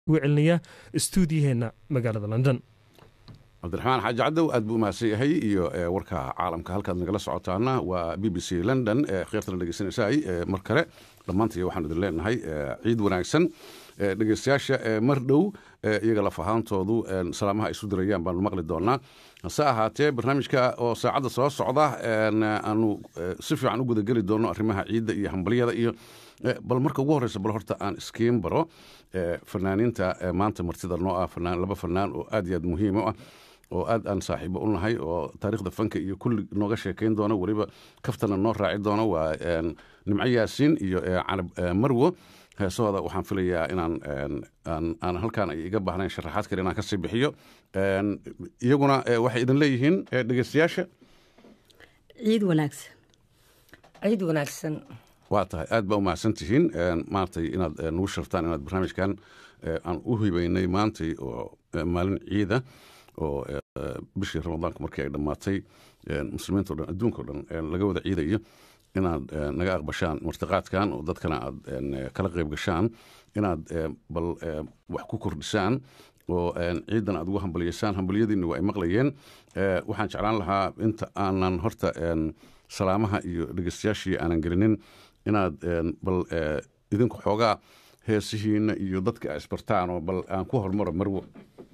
ugu celinayaa stuudiyaheenna magaalada london cabdiraxmaan xaaji cadow aad buu umahadsan yahay iyo warka caalamka halkaad nagala socotaana waa b b c london khiyaartana dhegeysanaysaay mar kale dhammaantii waxaan idin leenahay ciid wanaagsan dhegeystayaasha mar dhow iyaga laf ahaantoodu salaamaha ay isu dirayaan baanu maqli doonaa hase ahaatee barnaamijka oo saacadda soo socda aanu si fiican u gudageli doono arrimaha ciidda iyo hambalyada iyo bal marka ugu horeysa bal horta aan iskiin baro fanaaniinta maanta martida noo ah laba fanaan oo aad iyo aad muhiim u ah oo aad aan saaxiibo u nahay oo taariikhda fanka iyo kulli nooga sheekayn doono weliba kaftana noo raaci doono waa nimco yaasiin iyo canab marwo heesahooda waxaan filayaa inaan aan halkaan ay iga baahnayn sharaxaad kale inaan kasii bixiyo iyaguna waxay idin leeyihiin dhegeystayaasha ciid wanaagsan ciid wanaagsan waa tahay aad baa u mahadsan tihiin maaragtay inaad nagu shartaan inaad barnaamijkan aan u hibeynay maantay oo maalin ciida oo bishii ramadaanku markii ay dhammaatay muslimiinto dhan adduunka o dhan laga wada ciidayo inaad naga aqbashaan martiqaadkan oo dadkana aad kala qayb gashaan inaad bal wax ku kordhisaan oo ciidan aad ugu hambalyaysaan hambalyadiinni waa ay maqlayeen waxaan jeclaan lahaa inta aanan horta salaamaha iyo dhegeystayaashii aanan gelinin inaad bal idinku xoogaa heesihiina iyo dadka a isbartaan oo bal aan ku hormaro marwo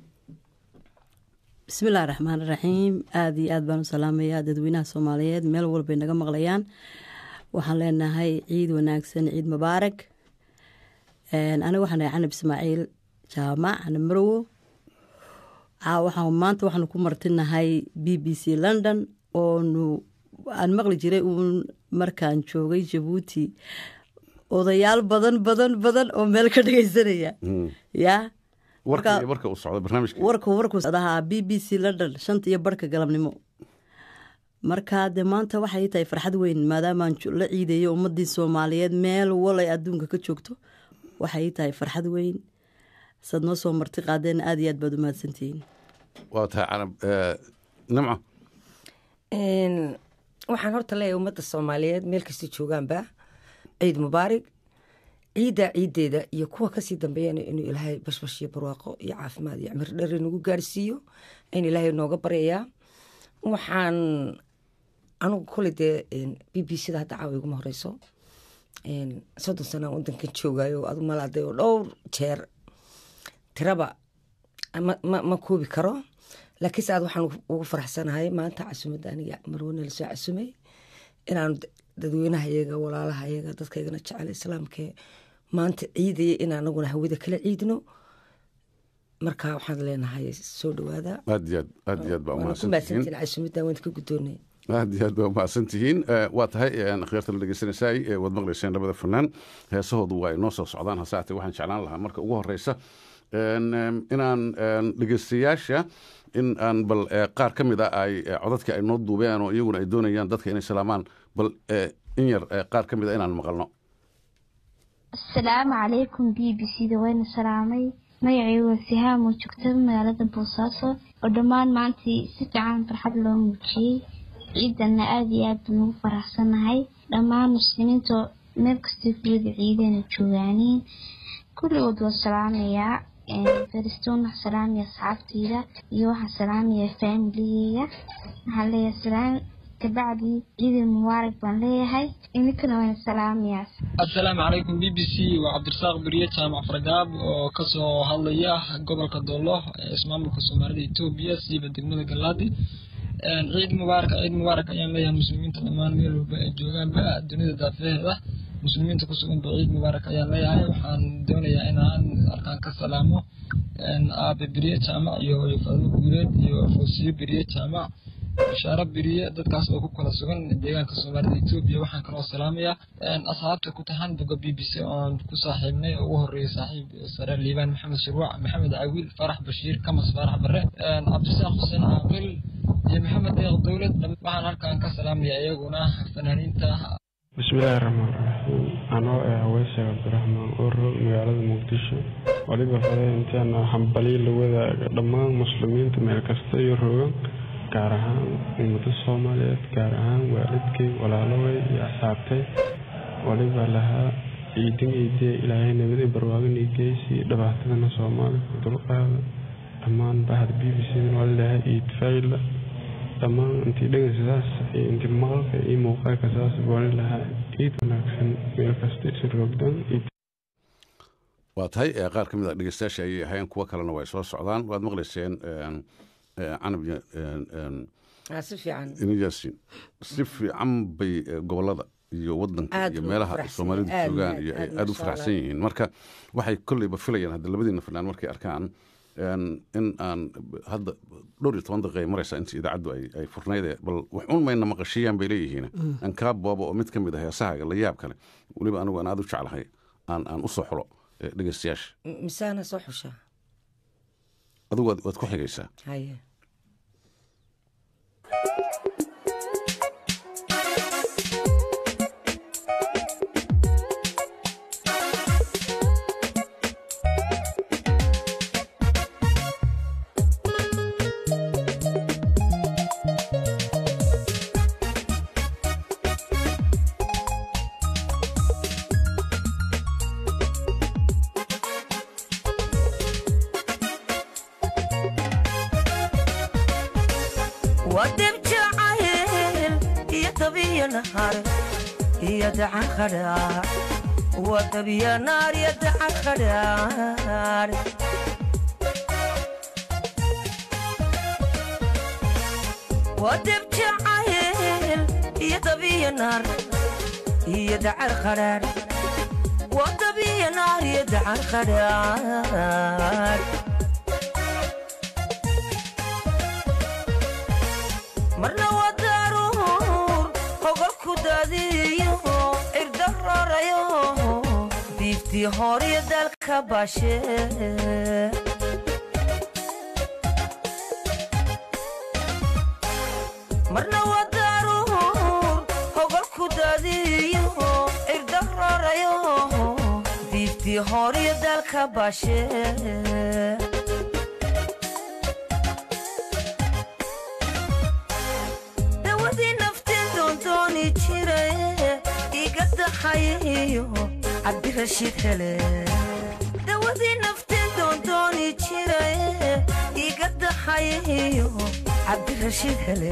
bismillahi raxmaan iraxiim aada iyo aad baan u salaamayaa dadweynaha soomaaliyeed meel walbay naga maqlayaan waxaan leenahay ciid wanaagsan ciid mubaarak aniga waxaan ahay canab ismaaciil jaamac canab marowo waxaan maanta waxaanu ku martinahay b b c london oonu aan maqli jiray uun markaan joogay jabuuti odayaal badan badan badan oo meel ka dhegeysanaya yaa warka warku socdahaa b b c london shanta iyo barhka galabnimo marka dee maanta waxay tahay farxad weyn maadaamaan la ciidayo ummadii soomaaliyeed meel walay adduunka ka joogto waxay tahay farxad weyn saad noo soo marti qaadeen aada iyo aad baad u mahadsantihiin waa tahay canab nimco waxaan horta leeyahay ummadda soomaaliyeed meel kasta joogaanba ciid mubaarig ciidda ciiddeeda iyo kuwa kasii dambeeyana inuu ilaahay bashbash iyo barwaaqo iyo caafimaad iyo cimir dheer nagu gaarsiiyo in ilaahay nooga baryayaa waxaan anugu koley dee b b c da hadda caawa iguma horeyso soddon sanaan wadankan joogayo adu malaaday oo dhowr jeer tiraba ma koobi karo laakiinse aad waxaan ugu faraxsanahay maanta casumadda aniga marwane lasoo casumay inaan dadweynaha iyaga walaalaha iyaga dadkaygana jecel islaamkee maanta ciidaya in anaguna hawada kala ciidno marka waxaan leenahay soo dhawaada aad iyo aad aad iyo aad baa umahadsantihiin casumadda waan ka guddoonay aad iyo aad baa umahadsan tihiin waa tahay khiyaarta la dhegeysanaysaay waad maqlayseen labada fanaan heesahoodu waa inoo soo socdaan hase haatee waxaan jeclaan lahaa marka ugu horeysa inaan dhegeystayaasha in aan bal qaar ka mid a ay codadka ay noo duubeen oo iyaguna ay doonayaan dadka inay salaamaan bal in yar qaar ka mid a inaan maqalno asalaamu calaykum b b c da wayna salaamay magacaygu waa sihaam oo joogta magaalada boosaaso oo dhammaan maantii si fiican farxad loo muujiyey ciidanna aada iyo aad baan ugu faraxsanahay dhammaan muslimiinta meel kastay kulada ciidana joogaaniin kulligood waa salaamayaa faristoon waxaa salaamaya asxaabteyda iyo waxaa salaamaya faamiligeyga waxaan leeyahay salaam kabacdi ciidin mubaarak baan leeyahay idinkana waana salaamayaa assalaamu calaykum b b c waa cabdirasaaq beriye jaamac fargaab oo kasoo hadlaya gobolka doolo ee ismaamulka soomaalida etoobiya siiba degmada galaadi ciid mubaarak ciid mubaarak ayaan leeyahay muslimiinta dhammaan meel walba ay joogaanba dunida daafeheeda muslimiinta kusuganba ciid mubaarak ayaan leeyahay waxaan doonayaa inaan halkaan ka salaamo aabe beriye jaamac iyo fadlo guuleed iyo foosiyo beriye jaamac bashaaro beriye dadkaas oo ku kala sugan deegaanka soomaalida etoobiya waxaan kaloo salaamayaa asxaabta ku tahan boga b b c oon ku saaxiibnay oo ugu horeeyay saaxiib sare liibaan maxamed shirwac maxamed cawiil farax bashiir kamas farax bare cabdisaaq xuseen caaqil iyo maxamed deeq dowlad waxaan halkaan ka salaamayaa iyaguna fanaaniinta bismillaahi raxmaan raxiim anoo ah haweyse cabdiraxmaan oro magaalada muqdisho waliba fade intaana hambalyo la wadaaga dhammaan muslimiinta meel kasta iyo rogan gaar ahaan ummado soomaaliyeed gaar ahaan waalidkay walaaloway iyo asxaabtay waliba lahaa ciidin iidee ilaahay nabadii barwaaqin igeysi dhibaatadana soomaalika dulqaada dhammaan bahda b b c waa leeyahay iid fayla dhammaan intii dhegeysasaas iyo intii maqalka iyo muuqaalka saas waa leeyahay ciid wanaagsan meel kasta isu roogdan waa tahay qaar ka mid a dhegeystayaasha ayay ahayn kuwo kalena way soo socdaan waad maqlayseen canab si fiican inajaasin si fiican bay gobolada iyo wadanka Aad iyo ugu meelaha faraxsan soomaalidu yihiin. Aad, joogaan aad, iyo ay aad, aada u masha faraxsan Allah. yihiin marka waxay kolleyba filayaan hadda labadiina fanaan markay arkaan een, in aan hadda dhowr iyo toban daqiiqa ay maraysaa intii idaacaddu ay ay furnaydee bal wax un mayna maqashiiyaan bay leeyihiin aan kaa booba oo mid ka mid ah heesahaaga la yaab kale weliba anigu aan aada u jeclahay aan aan u soo xulo eh, dhegeystayaasha M- misaana soo xushaa adigu waad waad ku xigaysaa haye wadib jacayl iyo dabiyo nahar iyo daca khadhaar wadabiyo naar iyo daca khadhaar wadib jacayl iyo dabiyo naar iyo dacar khadhaar wadabiyo naar iyo dacar khadhaar marna waa daaruur hogol ku daadiyo cirda rarayo diiftii horiyo dalka baashe marna waa daaruur hogol ku daadiyo cirda rarayo diiftii horiyo dalka baashe dawadii nafteen doondooni jiraye iga daxayiyo cabdirashiid hele dawadii nafteen doondooni jiraye iga daxayiyo cabdirashiid hele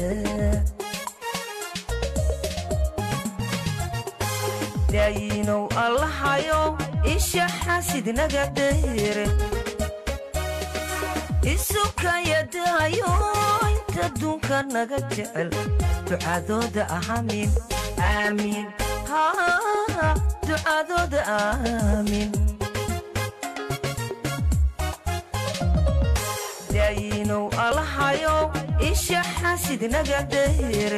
daayinow allahayo isha xaasidnaga dheere isukayadahayo inta dunka naga jecel ducadooda aamiin aamiin haa ducadooda aamiin daayinow allahayo isha xaasidnaga dheere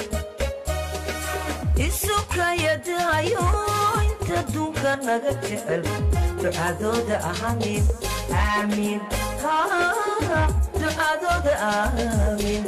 isukayadahayo inta dunka naga jecel ducadooda aamiin aamiin haa ducadooda aamiin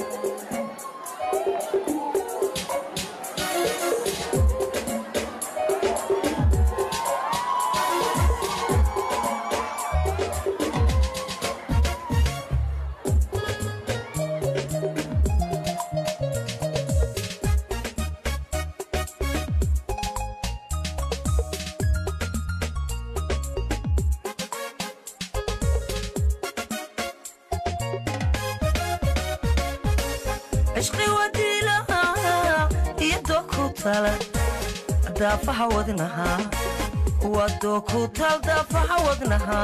cishqi wadiilaha iyadoo ku tala daafaha wadnaha wadoo ku tal daafaha wadnaha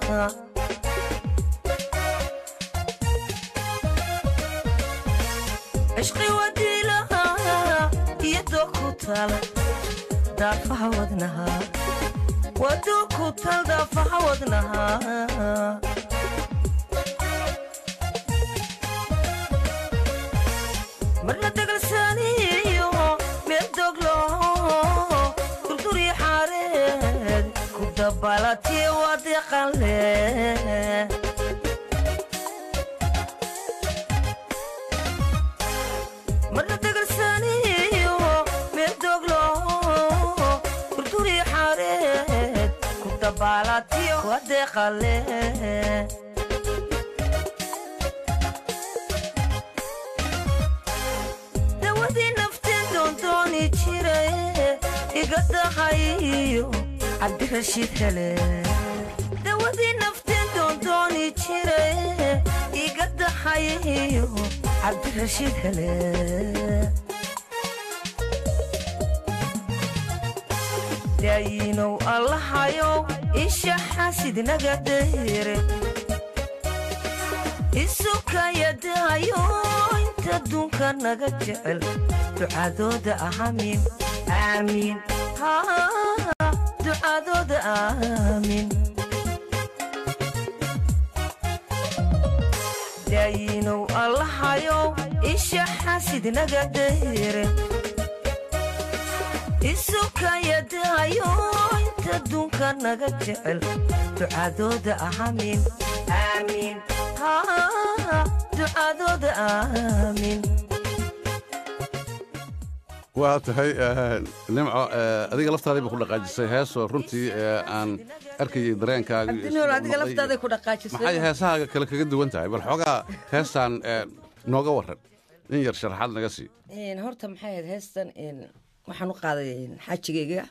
cishqi wadiilaha iyadoo ku tala daafaha wadnaha wadoo ku tal daafaha wadnaha marna dagalsaaniyo meel doglo durduri xaareed ku dabalatiye waa deeqanle marna dagalsaaniyo meel doglo durduri xaareed ku dabalatiye waa deeqanle dawadii nafteen doondooni jiraye iga dahayiyo cabdirashiid hele dawadii nafteen doondooni jire iga daxayayo cabdirashiid hele daayinow allahayow isha xaasidnaga dayre isukayadahayo inta dunka naga jecel ducadooda aamiin aamiin ducadooda aamiin daayinow allahayow isha xaasidnaga dayre isukayadahayo inta dunka naga jecel ducadooda aamiin aamiin ducadooda aamiin waa tahay nimco adiga laftaadayba ku dhaqaajisay heesoo runtii aan arkayay dareenkaaga iyo cabdinool sida adiga uu noqday laftaaday iyo- ku dhaqaajisay maxay heesahaaga kale kaga duwan tahay bal xoogaa heestaan nooga waran in yar sharaxaad naga sii Een, horta maxay ahayd heestan een, waxaan u qaaday een, xajigayga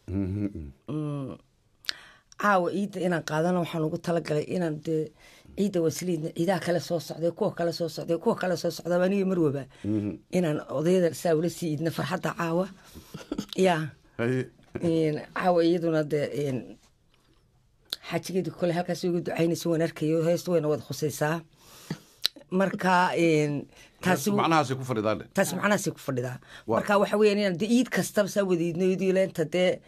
Mm, caawa ciidda inaan qaadano waxaan ugu talagalay inaan dee ciidda wasliidna ciidaha kale soo socday kuwa kale soo socday kuwa kale soo socda aniga marwaba inaan odayada saa ula sii iidna farxadda caawa ya Haye. Een, caawa iyaduna dee een, xajigeedu kole halkaas ugu ducaynaysa waan arkayo heestu wayna wada khusaysaa marka een, taasi macnahaasay ku fadhidaan taas macnahaasay ku fadhidaa Waa. marka waxa weeyaan inaan dee iid kastaba saa wadiidno idiileenta dee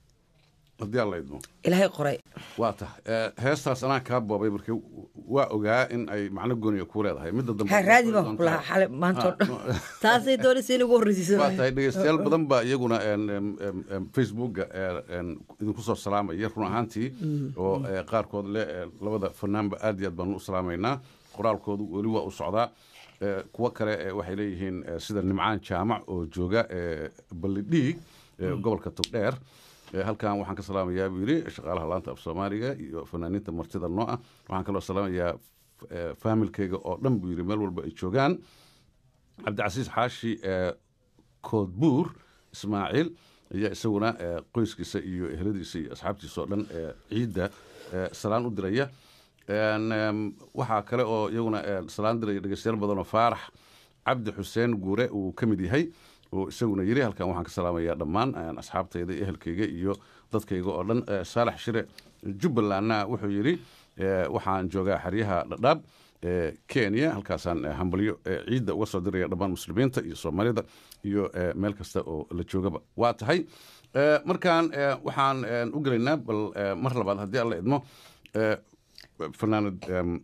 haddii alla idmo ilaahay qoray waa tahay heestaas anaa kaa boobay marka waa ogaa in ay macno gooniya ku leedahay midda dambe ha raadi baan ku lahaa xale maantoo dhan taasay doonaysa in ugu horreysiiso waa tahay dhegeystayaal badan baa iyaguna een, em, em, em, facebooka ee, een, idinku soo salaamaya run ahaantii oo ee, qaarkood le ee, labada fanaanba aad iyo aad baanu u salaamaynaa qoraalkoodu weli waa u socdaa Ee, kuwo kale ee, waxay leeyihiin ee, sida nimcaan jaamac oo jooga ee, ballidhiig ee, gobolka togdheer Ee, halkan waxaan ka salaamayaa buu yidhi shaqaalaha laanta af soomaaliga iyo fanaaniinta martida noo ah waxaan kaloo salaamayaa f- ee, faamilkayga oo dhan buu yidhi meel walba ay joogaan cabdicasiis xaashi ee koodbuur ismaaciil ayaa isaguna ee, qoyskiisa iyo ehladiisa iyo asxaabtiisa oo dhan ee, ciidda ee, salaan u diraya Een, em, waxaa kale oo iyaguna ee, salaan diraya dhegeystayaal badan oo faarax cabdi xuseen guure uu ka mid yahay oo isaguna yiri halkan waxaan ka salaamayaa dhammaan een, asxaabtayda iyo ehelkayga iyo dadkayga oo dhan Ee, saalax shire jubbalandna wuxuu yidhi ee, waxaan joogaa xeryaha dhadhaab ee, kenya halkaasaan ee, hambalyo ee, ciidda uga soo diraya dhammaan muslimiinta iyo soomaalida iyo ee, meel kasta oo la joogaba waa tahay Ee, markaan ee, waxaan een, u gelaynaa bal ee, mar labaad haddii alla idmo ee, fanaanad em,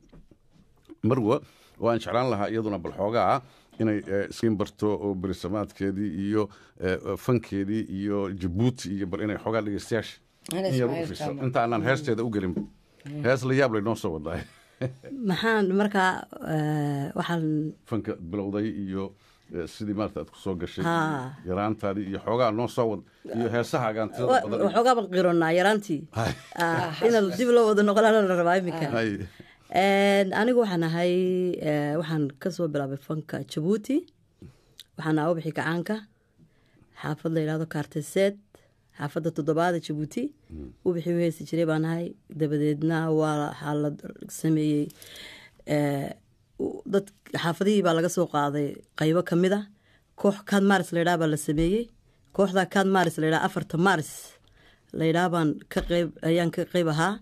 marwa oo aan jeclaan lahaa iyaduna bal xoogaa inay eh, iskiin barto oo berisamaadkeedii iyo eh, fankeedii iyo jabuuti iyo bal inay xoogaa dhegeystayaasha Ana in yar u Ismaaciil fiirso Jaamac. inta aanan heesteeda u gelin hees la yaab lay noo soo wadaa maxaan markaa eh, waxaan fanka bilowday iyo eh, sidii maarata aad ku soo gashay Haa. iyo yaraantaadii iyo xoogaa noo soo wad iyo heesahaagaan tirada wa- badan waxoogaa baan qironaa yaraantii Hay. Ah, in dib loo wada noqonaana la rabaa iminka Hay. Een, anigu waxaan ahay eh, waxaan kasoo bilaabay fanka jabuuti waxaan ahaa ubixi kacaanka xaafad la yidhahdo kaarteseed xaafadda toddobaada jabuuti ubixii u heesi jiray baan ahay dabadeedna waa waxaa la sameeyey eh, u- dad xaafadihii baa laga soo qaaday qaybo ka mid a koox kaad maaris la yidhaha baa la sameeyey kooxda kaad maaris la yidhaha afarta maaris la yidhaha baan ka qeyb ayaan ka qeyb ahaa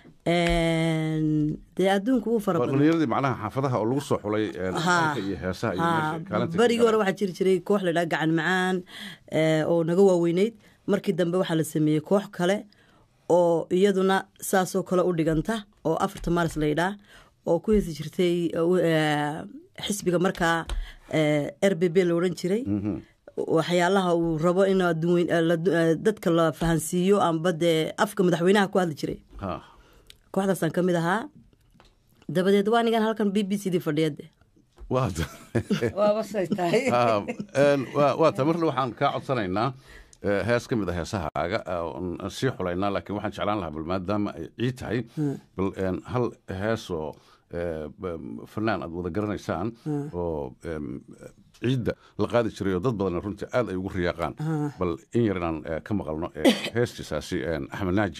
Een, dee adduunku wuu fara waa badan dhalinyaradii macnaha xaafadaha oo lagu soo xulay eh, Haa. fanka iyo heesaha iyo Haa, meesha kaalinta ka barigii hore gaareen. waxaa jiri jiray koox la yidhaha gacan macaan eh, oo naga waaweyneyd markii dambe waxaa la sameeyey koox kale oo iyaduna saasoo kale u dhiganta oo afarta maaris la yidhaah oo ku heesi jirtay eh, xisbiga markaa eh, r b b la odhan jiray waxyaalaha uu rabo in adduun- eh, la- eh, dadka la fahansiiyo amba dee afka madaxweynaha ku hadli jiray Haa. kooxdaasaan ka mid ahaa dabadeed waa nigan halkan b b c d fadhiyade waa waaba say tahay Ah, een, waa waa ta marna waxaan kaa codsanaynaa eh, hees ka mid a heesahaaga ah, oon sii xulaynaa laakiin waxaan jeclaan lahaa bal maadaama ay ciid tahay bal een, hal heesoo eh, b- fanaan aad wada garanaysaan oo em, ciidda la qaadi jiray oo dad badan runtii aad ay ugu riyaaqaan bal in yar inaan eh, ka maqalno eh, heestiisaasi en, axmed naaji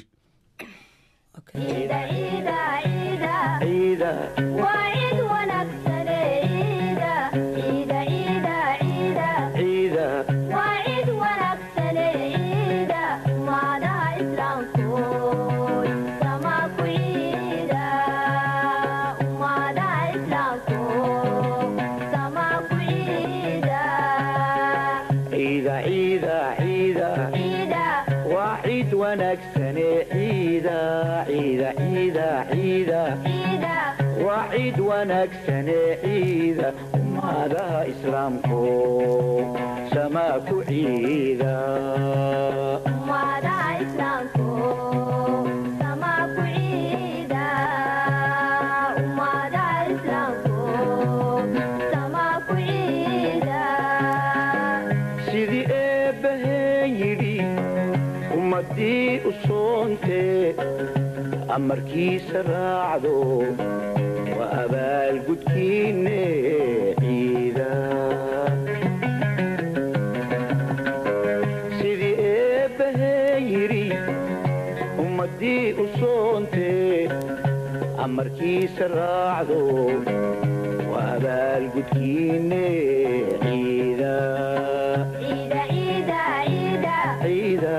ciida ciida ciida waa ciid wanaagsane ciida ciida ciida ciida waa ciid wanaagsane ciida ummadaha islaamku samaa ku ciida sidii eebbaheen yidhi ummaddii u soontee amarkiisa raacdo waa abaalgudkiinne ciida sidii eebbaheen yidhi ummaddii u soontee amarkiisa raacdo waa abaalgudkiinne ciida ciida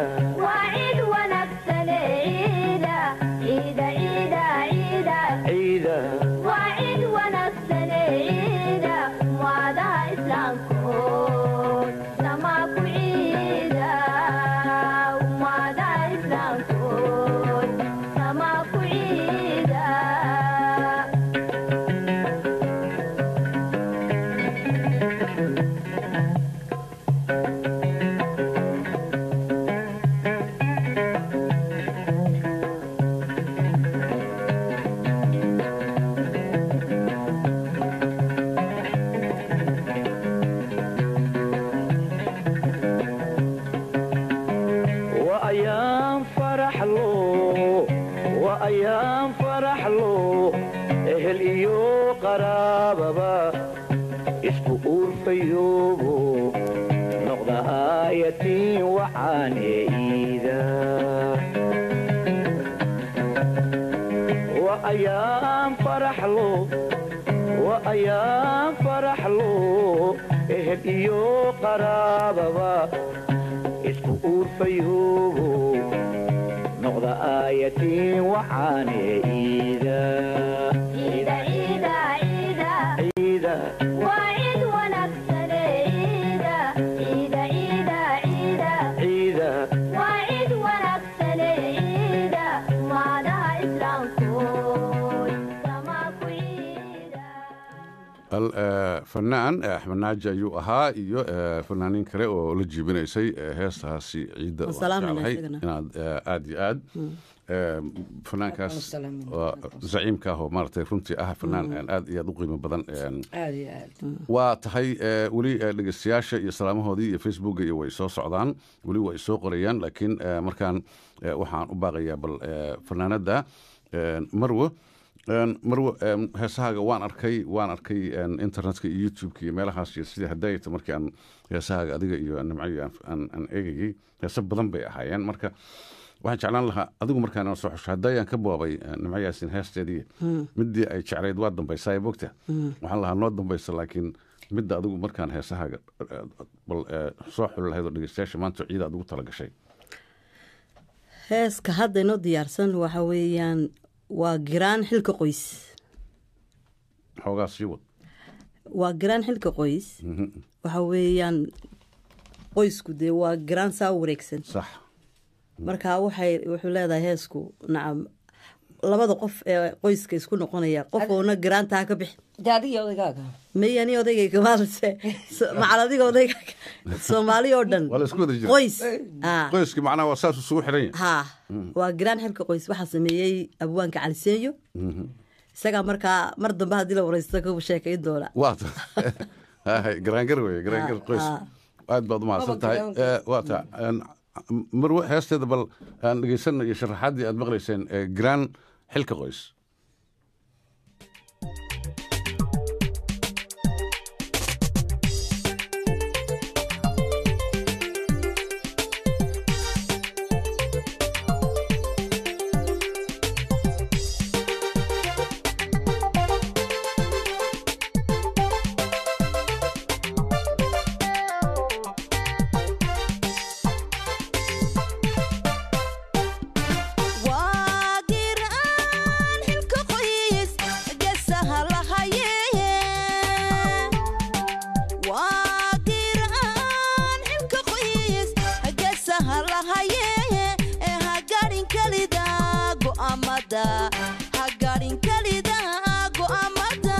ciida waa ayaan faraxlo waa ayaan faraxlo ehel iyo qaraababa isku uurfayoobo noqda aayatiin waxaane iida waa ayaan faraxlo waa ayaan faraxlo ehel iyo qaraababa isku uurfayoobo noqda aayatiin waxaane iida ciida ciida al- eh, fanaan eh, axmed naaji ayuu ahaa iyo eh, fanaaniin kale oo la jiibinaysay eh, heestaasi ciidda Waan waan salaamayna jeclahay isagana. inaad eh, aad iyo aad eh, fanaankaas Waan salaamayna. waa zaciimka ah oo maaragtay runtii ah fanaan eh, aad iyo aad u qiimo badan eh, aad iyo aad waa tahay eh, weli eh, dhegeystayaasha iyo salaamahoodii iyo facebooka iyo way soo socdaan weli way soo qorayaan laakiin eh, markaan eh, waxaan u baaqayaa bal eh, fanaanada eh, marwo En, marwo em, heesahaaga waan arkay waan arkay en, internetka iyo youtubeka iyo meelahaas iyo sidii hadayta markii aan heesahaaga adiga iyo nimcayo aan- aan aan eegayay heese badan bay ahaayeen marka waxaan jeclaan lahaa adigu markaan soo xusho hadayaan ka boobay eh, nimco yaasin heesteedii midii ay jeclayd waa dambaysaa bogta waxaan lahaa noo dambaysa laakiin midda adigu markaan heesahaaga eh, bal eh, soo xuli lahayd oo dhegeystayaasha maanta ciida aad ugu talagashay heeska hadda inoo diyaarsan waxa weeyaan waa giraan xilka qoys xoogaa sii wad waa giraan xilka qoys waxa weeyaan qoysku dee waa giraan saa u wareegsan sax marka waxay wuxuu leedahay heesku nacam labada qof ee qoyska isku noqonaya qof uuna giraantaa ka bixi dee adiga odagaaga may ani odayga kamaalse macal adiga odayga soomaali oo dhan waa la isku wada jira qoys Ah. qoyskii macnaha waa saas isugu xidhan yahay ha waa giraan xilka qoys waxaa sameeyey abwaanka caliseeyo isagaa markaa mar dambe haddii la wareysto ka sheekayn doona waa ta Hahay, garaangar weye garaangar Ah, qoys ah. aad baad umahadsan tahay Maba Eh, waa ta En, marwe heesteeda bal aan dhegeysano iyo sharaxaaddii aad maqlayseen eh, garaan xilka qoys go'aamada ha gaadhin kelida go'aamada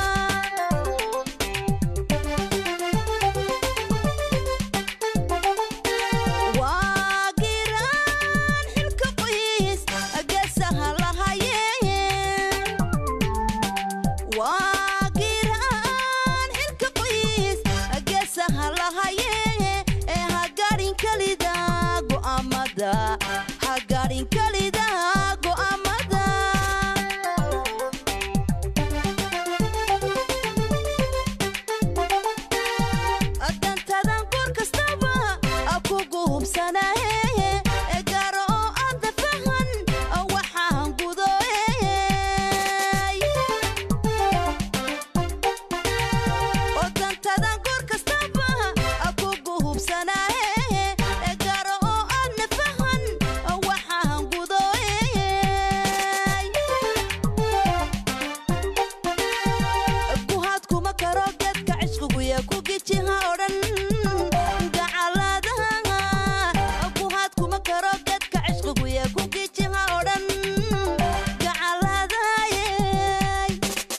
waa giraan xilka qoys geesaha lahaye waa giraan xilka qoys geesaha lahaye ee ha gaadhin kelida go'aamada ha gaadhin kelida go'aamada dantadan goor kastaba kugu hubsanahe ee gaaro oo aada fahan waxaan gudoey oo dantadan goor kastaba kugu hubsanahe ee gaaro oo aadna fahan waxaan gudoey guhaad kuma karo geedka cishqiguya ku gijiha odhan gacaladaha guhaad kuma karo geedka cishqiguya ku gijiha odhan gacaladayey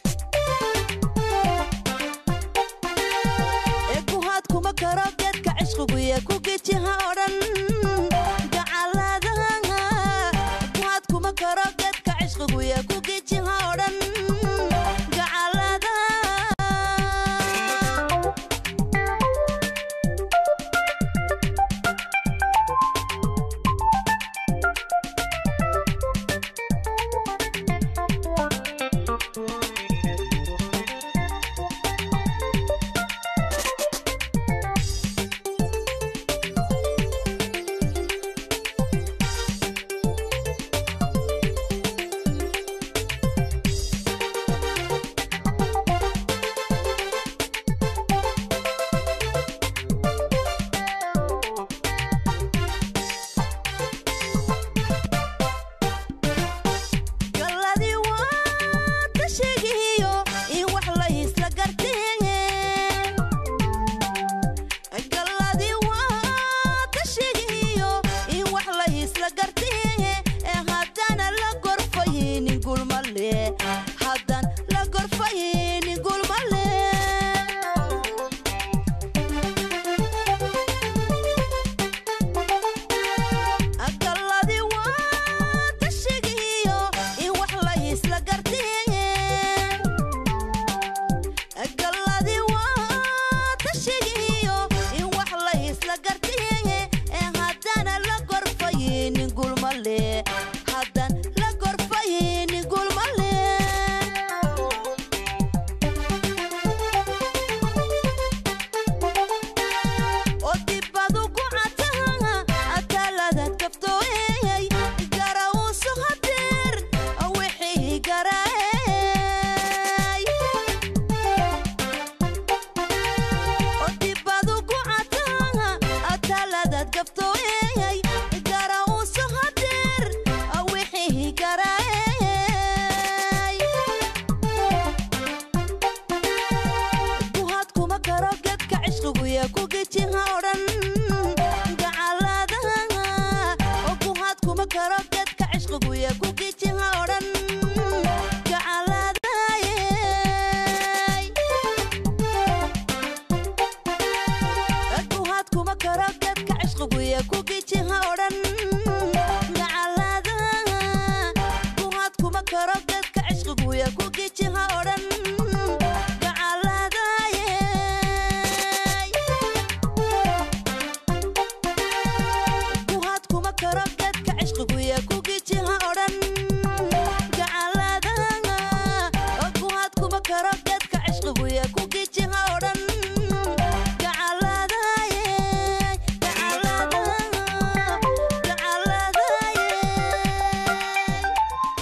guhaad kuma karo geedka cishqiguya ku gijiha odhan gacaladaha guhaad kuma karo geedka cishqiguya ku gijiha odhan gacaladaha galladii waa ka sheegiyo in wax la isla gartee galladii waa ka sheegiyo in wax la isla gartee ee haddana la gorfaynin gulmale haddan la gorfaynin gulmale galladii waa ka sheegiyo in wax la isla gartee galladii waa ka sheegiyo in wax la isla gartee ee haddana la gorfaynin gulmale haddan la gorfaynin gulmale oo dibadu ku cataha ataaladaad kaftooyey garawusu hadeer wixii garaey oo dibadu ku cataha ataaladaad kaftooyey garawusu hadeer wixii garaey guhaad kuma karo geedka cishqiguya ku gejiha odhan gacaladaha oo guhaad kuma karo geedka cishqiguya ku gejiha odhan gacaladayey guhaad kuma karo geedka cishqiguya ku gejiha odhan gacaladaha guhaad kuma karo geedka cishqiguya ku gejiha odhan gacaladayey guhaad kuma karo geedka cishqiguya ku gejiha odhan gacaladaha guhaad kuma karo geedka cishqiguya ku gejiha odhan gacaladayey gacaladaha gacaladayey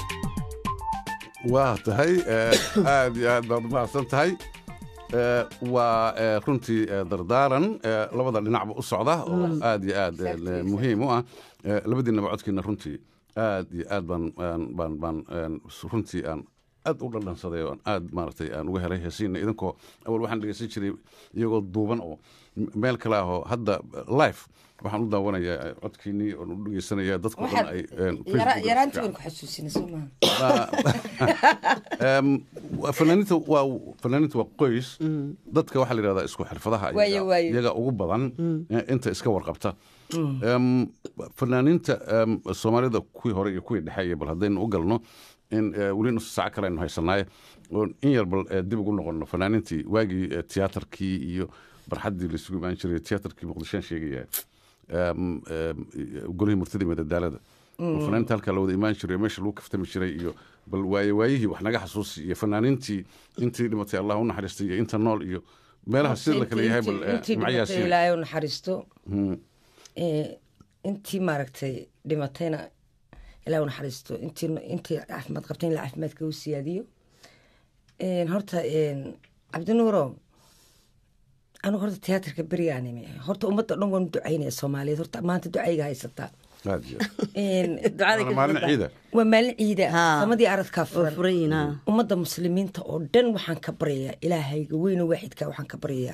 waa tahay eh, aad iyo aad baad umahadsan tahay Eh, waa eh, runtii eh, dardaaran eh, labada dhinacba u socda oo aad iyo aad eh, muhiim u ah Eh, labadiinaba codkiina runtii aad iyo aad baan aan- baan baan een, runtii aan aad u dhadhansaday oo aad maaragtay aan uga helay heesiina idinkoo awal waxaan dhegeysan jiray iyagoo duuban oo m- meel kale ah oo hadda life waxaan u daawanayaa codkiinii oon u dhegeysanaya dadku dhan ay een, Facebook-ga yaraantii fiican. waan ku xasuusina soo maaha Em, waa- fanaaniinta waa fanaaniinta waa qoys dadka waxaa la yidhahdaa isku xirfadaha iyaga- Waayo, waayo. iyaga ugu badan eh, inta iska warqabta Em, fanaaniinta em, soomaalida kuwii hore iyo kuwii dhexe iyo bal haddaynu u galno in eh, weli nus saaco kale aynu haysanaaye oo in yar bal eh, dib ugu noqono fanaaniintii waagii eh, tiyaatarkii iyo barxaddii laisugu imaan jiray tiyaatarkii muqdishoan sheegaya em, em, golihii murtida iyo madadaalada oo fanaaniinta halkaa la wada imaan jiray oo meesha lagu kaftami jiray iyo bal waaye waayihii wax naga xasuusi iyo fanaaniintii intii dhimatay allah u naxariistay iyo inta nool iyo meelaha sida la kale yahay bal eh, intii magacyaha dhimatay sida- ilaahay u naxariisto Hmm. Eh, intii maaragtay dhimatayna ilaahay u naxariisto intii intii caafimaad qabtayna ilaa caafimaadka u siyaadiyo En, horta en, cabdinuuro anigu horta tiyaatarka berigaan imi horta ummadda dhan waan u ducaynaya soomaaliyeed horta maanta ducayga haysataa aad iyo aad. En, ducada Waana maalin ciida waa maalin ciida Haa. samadii aradkaa oo furan furan yihiin ha ummadda muslimiinta oo dhan waxaan ka baryayaa ilaahayga weyne waaxidka waxaan ka baryayaa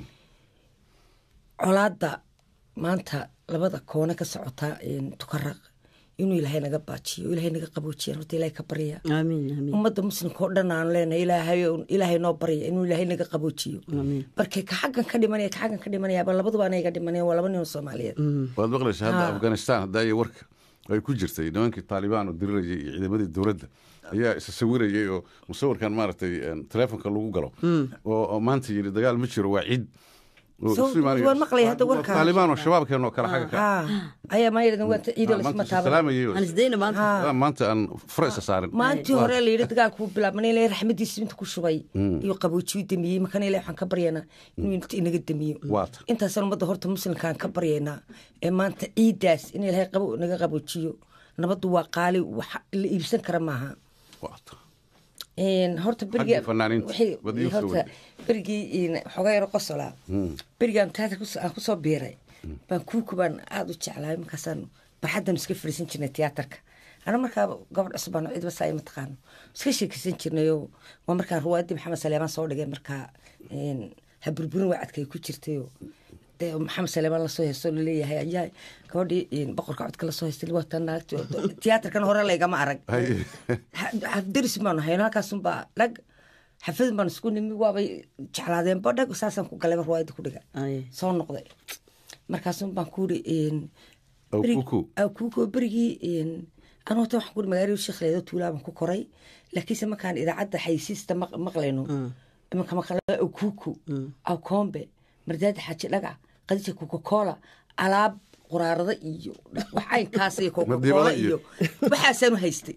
colaadda maanta labada koone ka socota een, tukaraq inuu ilaahay naga baajiyo ilaahay naga qaboojiya horta ilaahay ka barya aamiin aamiin ummadda muslimka oo dhan aan leenahay ilaahay ilaahay noo barya inuu ilaahay naga qaboojiyo Amiin. markay ka xaggan ka dhimanaya ka xaggan ka dhimanayaaba labaduba anaga dhimanaya waa laba nin oo soomaaliyeed waad maqlaysa hadda Haa. afghanistan haddaaya warka ay ku jirtay nimankii taalibaan oo dirirayay iyo ciidamadii dowladda ayaa isa sawirayay oo musawirkan maaragtay een, taleefonka lagu galo oo oo maanta yidhi dagaal ma jiro waa ciid oo So, isu imaanayo. waan maqlay hadda Waa warkaa. taalibaan oo shabaabkeen oo kale xagga ka haa ayaa maayadhan waa ciido Ah, lasma maanta taaban salaamayay oo- aan isdayna maanta Ah, maanta aan fura isa saarin maalintii hore la yidhi dagaalku bilaabmana ilaahay raxmadiisa inta ku shubay iyo qaboojiyu damiyey markana ilahay waxaan ka baryaynaa inuu inta inaga damiyo waata intaasaan ummadda horta muslimkaan ka baryaynaa ee maanta ciidaas in ilaahay qabo naga qaboojiyo nabaddu waa qaali wax la iibsan kara maaha waata Een, horta berigii Xaggii fanaaniinta, wixii- wad ii soo horta waday. berigii een, xoogaa yaro qosolaa berigaan teatar aan kusoo biiray baan kuuku baan aada u jeclaay markaasaan barxaddan iska fadhiisan jirnay tiyaatarka ana markaa gabadh cusub baan cidba saa ima taqaano iska sheekeysan jirnayoo waa markaan ruwaadii maxamed saleemaan soo dhigay markaa een, ha burburin wacadkay ku jirtayoo dee maxamed saleemaan lasoo heesto laleeyahay ayaa gabadhii een, boqorka codka lasoo heystay wata naagti tiyaatarkan hore laygama arag Hay. daris baanu hayno halkaasunbaa dhag xafadin baan isku nimi waabay jeclaadeenba dhag saasaan ku galay ruwaayada ku dhiga Ay. soo noqday markaasun baan ku uri Aw kuku. kuuko berigii anu hota waxaan kuri magaalada sheekhleedo tuulaaban ku koray laakiinse markaan idaacadda xaysiista maq- maqlayno imanka maqla aw kuuku aw koombe mardaada xaaji dhagac qadija coca-cola alaab quraarada iyo wax caynkaas iyo coca-cola Madiibada iyo- iyo waxaasaanu haystay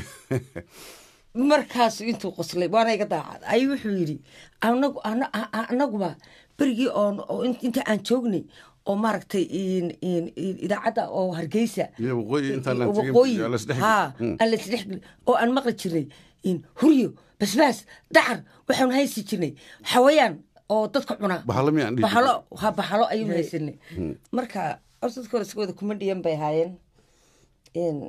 markaasu intuu qoslay waana iga daacad ayuu wuxuu yidhi anagu ana- a- a- anaguba berigii oon oo in- inta aan joognay oo maaragtay in- in- in- idaacadda oo hargeysa Iyo waqooyi intaan aan tegin, waqooyi yaa la isdhex haa gelin. aan la isdhexgelin oo aan maqli jirnay in huryo basbaas dacar waxaanu haysi jirnay xawayaan oo dadka cunaa Bahalo miyaan dhihi bahalo ha bahalo ayuu haysanay marka horta dadka hore iska wada kuma dhiyan bay ahaayeen In-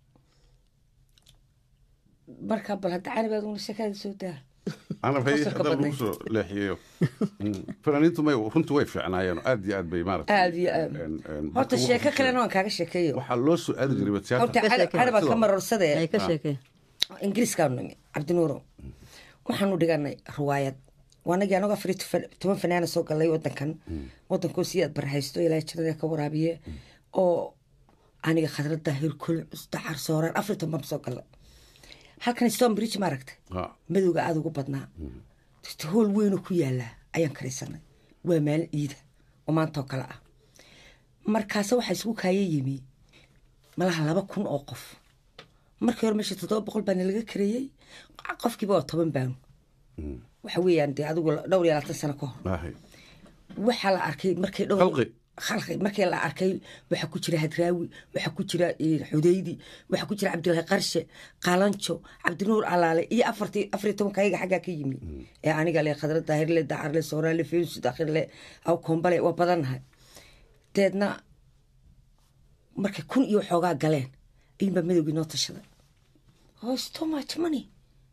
marka bal hadda canabeed una sheekada soo daa anab hay Qosolka hadda lagu badnay. soo leexiyeyo fanaaniintu may runtu way fiicnaayeen oo aad iyo aad bay maaragtay aad iyo aad een- een horta dadka sheeko ugu kalena waan kaaga sheekeeyo waxaa loo soo aadi jiray horta tiyaatar canabaa ka marorsadee ay ka sheekeen ingiriiskaanu nimi cabdinuuro waxaanu dhiganay ruwaayad waanagii anagoo afar iyo toban- toban fanaana soo galay wadankan wadankoo sii aad barhaysto ilaahay jannada ka waraabiye oo aniga khadradda hirkul dacar sooraan afar iyo toban baan soo galay halkan stone bridge ma aragtay Ha. madowga aada ugu badnaa Dadka hool weynoo ku yaalaa ayaan karaysanay waa maalin ciida oo maanta oo kale ah markaase waxaa isugu kaaya yimi malaha laba kun oo qof markii hore meesha toddoba boqol baana laga kareeyey qofkiiba waa toban baan waxa weeyaan dee adigu dhowr iyo labaatan sano ka hor Ahay. waxaa la arkay markay dhowr Khalqi. khalqi markii la arkay waxaa ku jira hadraawi waxaa ku jira eh, xudaydi waxaa ku jira cabdilaahi qarshe qaalanjo cabdinuur alaale iyo afartii afar iyo tobanka ayaga xaggaa ka yimi ee aniga le khadra daahirle dacarle sooraale feensu dakhirle aw koombale waa badannahay deedna markay kun iyo xoogaa galeen ayuunbaa madowgii noo tashaday oh it's too much money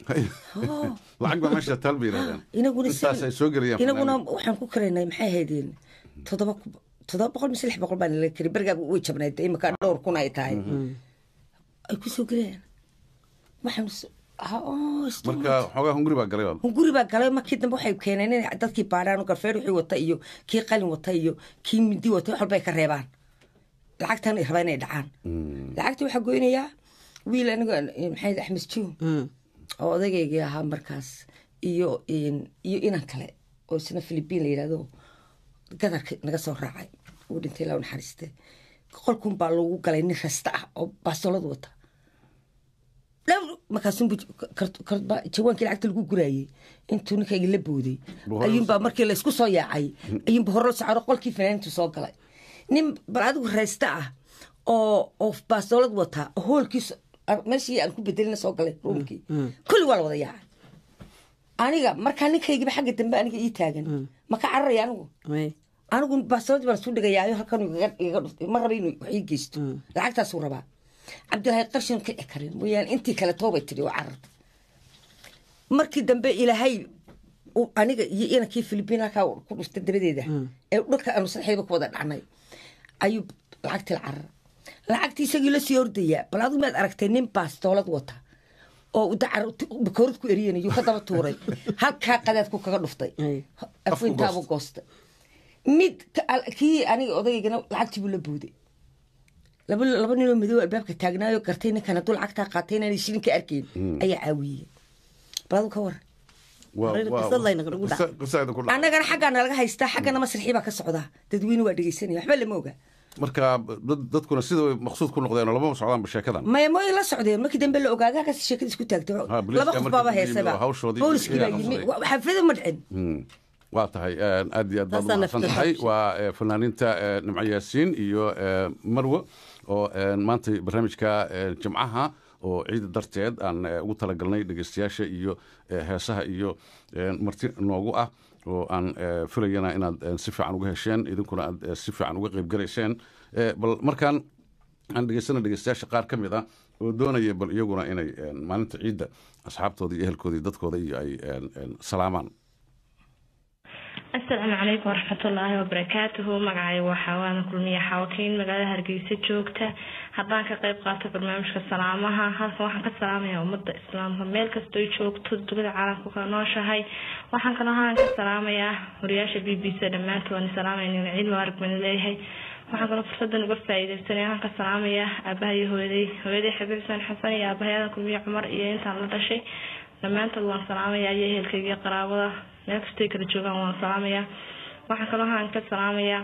lacag baa meesha taal bay yidhahdeen inaguna intaas ay soo gelayaan inaguna fanaaniin. waxaan ku karaynay maxay haydeen toddoba ku- toddoba boqol mise lix boqol baan la kari bergaa way jabnayd dee imika dhowr kun ay tahay ay ku soo gelayaan waxaan s- ha- oo, istu- marka xoogaa hunguri baa galay baa guri baa galay markii dambe waxay keeneen in dadkii baadhaan garfeer wixii wata iyo kii qalin wata iyo kii mindi wata wax walba ay ka reebaan lacagtan ay rabaa inay dhacaan lacagtii waxaa goynayaa wiil aniga maxay axmed jiw oo odageygii ahaa markaas iyo iyo inan kale oo isna philibiin la yidhahdo gadarka naga soo raacay uu dhintay la naxariiste qolkun baa lagu galay nin rasta ah oo baasolad wata markaasunbu jawaankii lacagta lagu guraayey intuu ninkayga la booday ayuunbaa markii laysku soo yaacay ayuunba hore socoro qolkii fanaaniintu soo galay nin bal adigu raysta ah oo oo baasolad wata oo hoolkiis meeshii aan ku bedelina soo galay ruumkii kulli waa la wada yaacay aniga markaa ninkaygiba xagga dambe aniga ii taagan ma ka cararaya anigu anigu baasolad baan isu dhigayaayo halkan iga dhuftay ma raba inuu wax ii geysto lacagtaasuu rabaa cabdilaahi qarshin kici karin mooyaane intii kale toobay tidhi oo carartay markii dambe ilaahay aniga iyo inankii filibiin halkaa ku dhuftay dabadeeda ee dhulka aanu sadexdayba ku wada dhacnay ayuu lacagtii la carara lacagtii isagii la sii hordayaa bal adigu maad aragtay nin baastoolad wata oo bakoorad ku eriyanayo ka daba tuuray halkaa qadaadku kaga dhuftay afintaabuu goostay mid kii aniga odaygana lacagtii buu la booday laba laba ninoo madow albaabka taagnaayo gartay ninkan hadduu lacagtaa qaatay inaan shilinka arkayn ayaa caawiyey bal adigu ka waran annagana xaggaana laga haystaa xaggana masrixii baa ka socdaa dadweyne waa dhegeysanaya waxba lama oga marka dadkuna sida way maqsuud ku noqdeen oo lama socdaanba sheekadan maya mooy la socdeen markii dambe la ogaaday halkaas sheekada isku taagtay laba qof baaba heesaba booliskii baa yimi xaflada ma dhicin waa tahay aad iyo aad baad umahadsan tahay waa fanaaniinta nimco yaasiin iyo marwo oo maanta barnaamijka jimcaha oo ciida darteed aan ugu talagalnay dhegeystayaasha iyo heesaha iyo marti noogu ah oo aan filayana inaad si fiican uga hesheen idinkuna aad si fiican uga qaybgalayseen bal markaan aan dhegeysana dhegeystayaasha qaar ka mid ah oo doonaya bal iyaguna inay maalinta ciidda asxaabtooda iyo ehelkooda iyo dadkooda iyo ay salaamaan asalaamu calaykum waraxmatullaahi wabarakaatuhu magacay waa xaawaan kulmiye xaawakiin magaalada hargeysa joogta haddaan ka qeyb qaato barnaamijka salaamaha halkan waxaan ka salaamayaa ummadda islaamka meel kastoo joogto dunida caalamka ka nooshahay waxaan kaloo haan ka salaamayaa wariyaasha b b c dhammaantood waan salaamayna ciid mubaarak baan leeyahay waxaan kaloo fursadan uga faa'iidaysanay waxaan ka salaamayaa aabaha iyo hooyaday hooyaday xabiib xuseen xasan iyo aabahayadan kulmiye cumar iyo intaan la dhashay dhammaantood waan salaamayaa iyo ehelkayga qaraabada meel kastay kala joogaan waan salaamayaa waxaan kaloo haan ka salaamayaa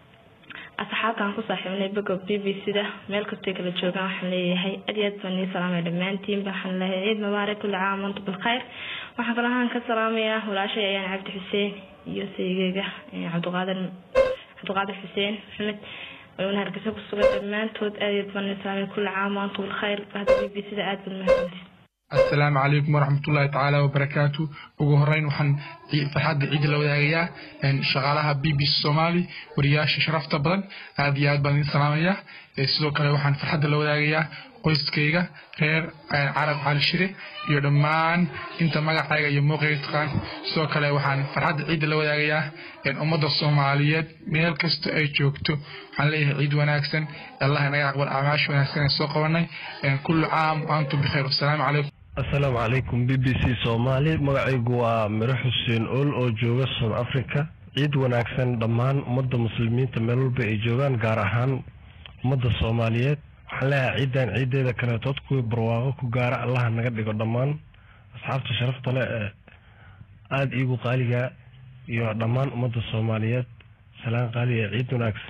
asxaabtaan ku saaxiibnay boga b b c da meel kastay kala joogaan waxaan leeyahay aad iyo aad baan nii salaamaya dhammaantiinba waxaan leeyahay ciid mubaarak kulli caam antu bilkhayr waxaan kaloo haan ka salaamayaa walaashay ayaan cabdi xuseen iyo saygeyga cabdiqaadir cabdiqaadir xuseen maxamed wayna hargeysa ku sugan dhammaantood aad iyo aad baan nii salaamaya kulli caam antu bilkhayr bahda b b c da aad baad mahadsantiis asalaamu calaykum waraxmatullaahi tacaala wabarakaatu ugu horeyn waxaan farxadda ciidda la wadaagayaa shaqaalaha b b c soomaali wariyaasha sharafta badan aad iyo aad baan idin salaamayaa sidoo kale waxaan farxadda la wadaagayaa qoyskayga reer carab cali shire iyo dhammaan inta magacayga iyo muuqayga taqaan sidoo kale waxaan farxadda ciidda la wadaagayaa ummadda soomaaliyeed meel kasta ay joogto waxaan leeyahay ciid wanaagsan allah inaga aqbal acmaasha wanaagsan ee soo qabanay kullu caam antum bikhayr wasalaamu calaykum asalaamu calaykum b b c soomaali magacaygu waa miro xuseen ool oo jooga south africa ciid wanaagsan dhammaan ummadda muslimiinta meel walba ay joogaan gaar ahaan ummadda soomaaliyeed waxaan leeyahay ciidan ciideeda kaleetood kuwii barwaaqo ku gaara allaha naga dhigo dhammaan asxaabta sharafta leh ee aada iigu qaaliga iyo dhammaan ummadda soomaaliyeed salaan qaali ee ciid wanaagsan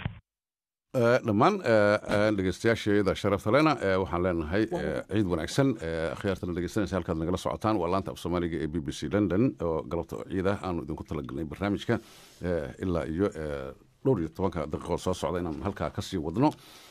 dhammaan dhegeystayaasheeda sharafta lena waxaan leenahay ciid wanaagsan akhyaartana dhegeystanaysa halkaad nagala socotaan waa laanta af soomaaliga ee b b c london oo galabta ciida aanu idinku talagalnay barnaamijka ilaa iyo dhowr iyo tobanka daqiiqood soo socda inaan halkaa kasii wadno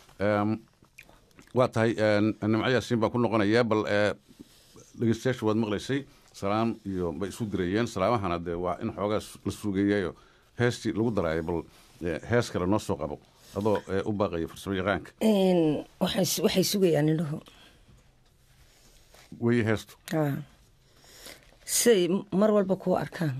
waa tahay nimco yaasiin baan ku noqonayaa bal dhegeystayaashu waad maqlaysay salaam iyo bay isu dirayeen salaamahana dee waa in xoogaa la suugeeyayo heestii lagu daraayo bal hees kale noo soo qabo adoo u baaqaya farsamo yaqaanka waxay sugayaan indhaho weye heestu siay mar walba kuu arkaan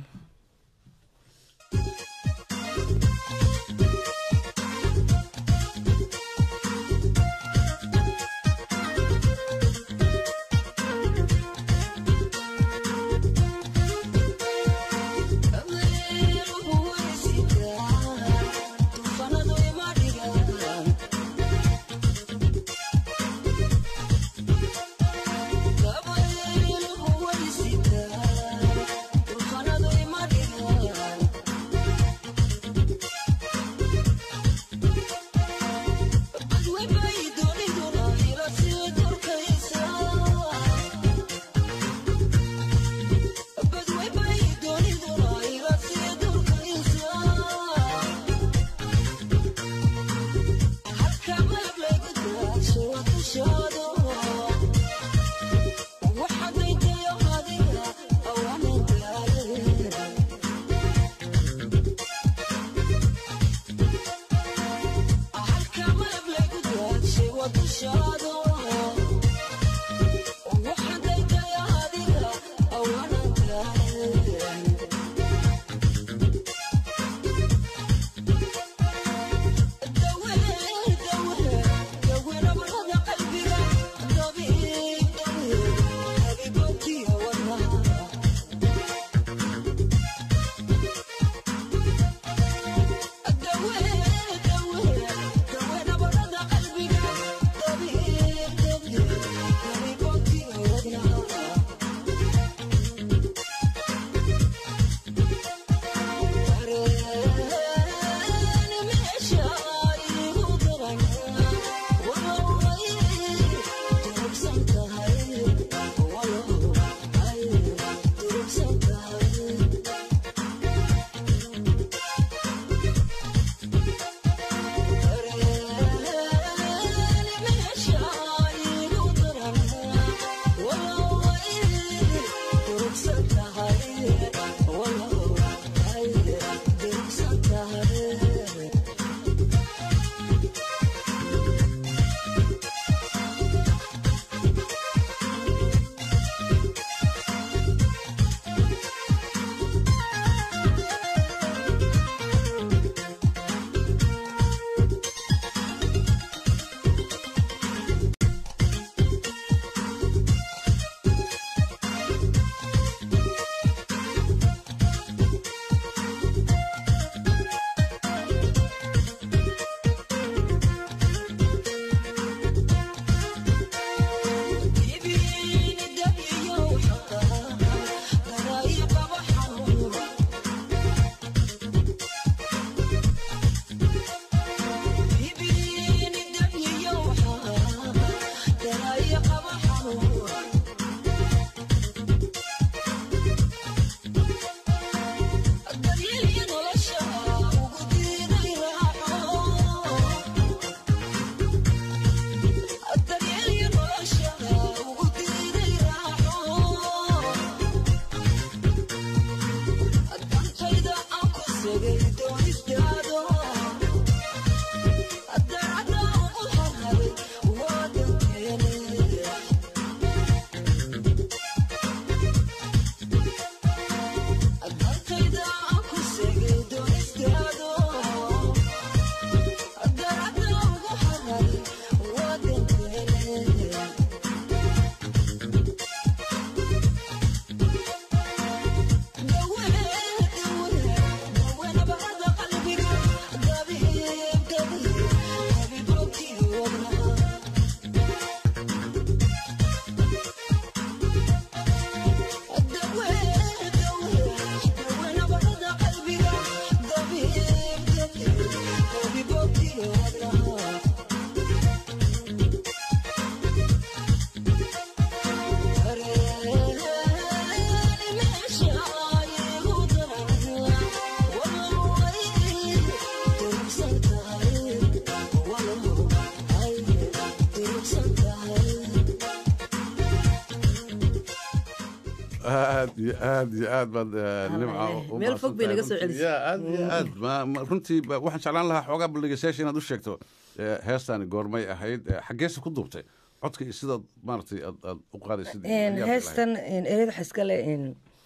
aad iyo aad iyo aad baad eh, nimca u meel fog bay naga soo mahadsantahay. celisay. Ya, aad iyo aad Ma- ma- runtii ba- waxaan jeclaan lahaa xoogaa baldhigaysyaasha inaad u sheegto eh, heestaani goormay ahayd eh, xaggeese ku duubtay codka iyo sidaad maaragtay aad aad u qaadaysid Een, heestan een, ereyada waxaa iska leh een,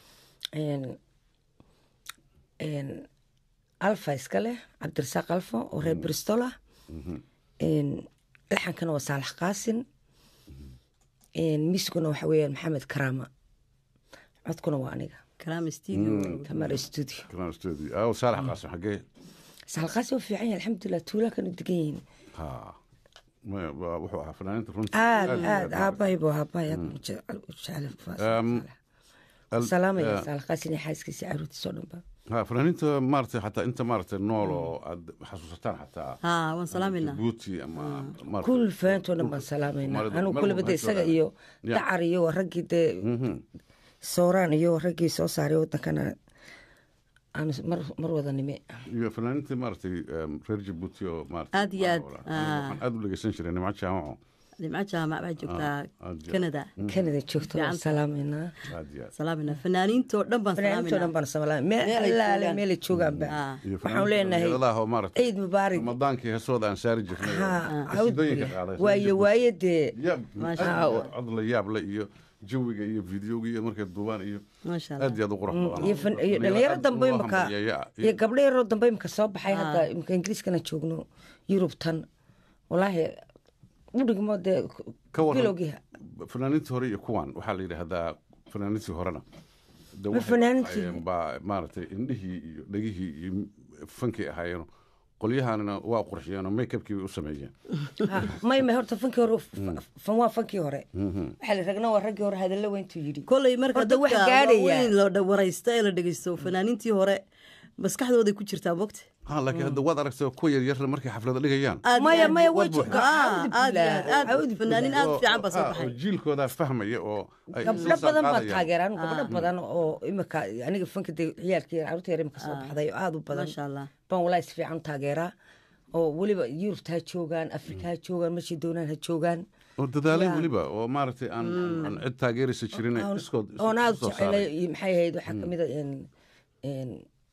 Een- een, alfa iska leh cabdirasaaq alfa oo reer bristol ah Een, laxankana waa saalax qaasin Een, miiskuna waxa weeyaan maxamed karaama codkuna waa aniga karaama tamar studio Karaama studio. Ah, saalax qaasim xagee saalax qaasin waa fiican yahay alxamdulilah tuulaa kana degan yihiin ha Ma- waa- wuxuu ahaa fanaaniinta runtii aad aad iyo aad aad aabbahay buu aabbahay aad u jecel- u jecel Um, al- salaamaya eh, saalax qaasin iyo xaaskiisa caruurtiisa oo dhan ba ha fanaaniinta maaragtay xataa inta maaragtay nool oo aad xasuusataan xataa haa waan salaamayna jabuuti ama maaragtay- kul faantoo dhan baan salaamayna Soomaalida- anigu meel kulaba walba de ha isaga joogaan. iyo Ya. dacar iyo waa raggii dee sooraan iyo waa raggii soo saaray wadankana aan mar mar wada nime iyo fanaaniinta maaragtay em, reer jabuuti oo maaragtay aad iyo aad waxaan aad u dhegeysan jiray nimco jaamaco dhimco jaamac baa joogtaa aad iyo- canada canada joogta waan Fiican. salaamaynaa aad iyo aad salaamayna fanaaniintoo dhan baan fanaaniintoo dhan baan salaamay meel Meel ay allaale joogaan. meelay joogaanba iyo waxaan leenahay fanaaniinta oo maaragtay ciid mubaarig ramadaankii heesooda aan saari jirnay oo Ha, qasiidooyinka awd- qaaday waaye waaye dee yaab Maasha aad Allah. iyo cod la yaab le iyo jawiga iyo videoga iyo markay duubaan iyo maasha aad iyo aad u qurux badan iyo fan- iyo dhalinyaro dambe imaka iyo gabdho yaroo dambe imaka soo baxay Ah. hadda imaka ingiriiskana joogno yurubtan walaahi udhigmo dee Ka waran. bilowgii fanaaniintii hore iyo kuwan waxaa la yidhaahdaa fanaaniintii horena de Ma waxay fanaaniintii? ahaayeen baa maaragtay indhihii iyo dhegihii iyo fankii ahaayeen qolyahanina waa qurxiyeenoo makeupkii bay u sameeyeen may may horta fankii hore fan waa fankii hore waxaa la ragna waa raggii hore hadallo weyntuu yidhi koley marka Horta wax dadka gaadhaya. waaweyn la waraysta ee la dhegeysto fanaaniintii hore maskaxdooday ku jirtaa mogta ha laakiin hadda waad aragtay kuwa yaryarna markay xaflada dhigayaan Aad Maya, iyo aad maya, buu- way aad joogaan. aad Aawdi iyo aad bilaa, aad aawdi fanaanin bilaa. aad fiican baa soo oo baxay jiilkoodaa fahmaya oo ay gabdho soo badan baa qaadayaan. taageeraan gabdho badan oo imika aniga fanka dee ciyaalkii caruurta yar imika soo baxday oo aada u badan maasha allah baan walaa is fiican taageeraa oo weliba yurubta ha joogaan afrika ha joogaan meeshay doonaan ha joogaan oo dadaalay Ya. weliba oo maaragtay aan aan- aan cid taageeraysa jirin Oon- iskood oon aada soo jecelay saaray. iyo maxay ahayd waxaa kamid a een- een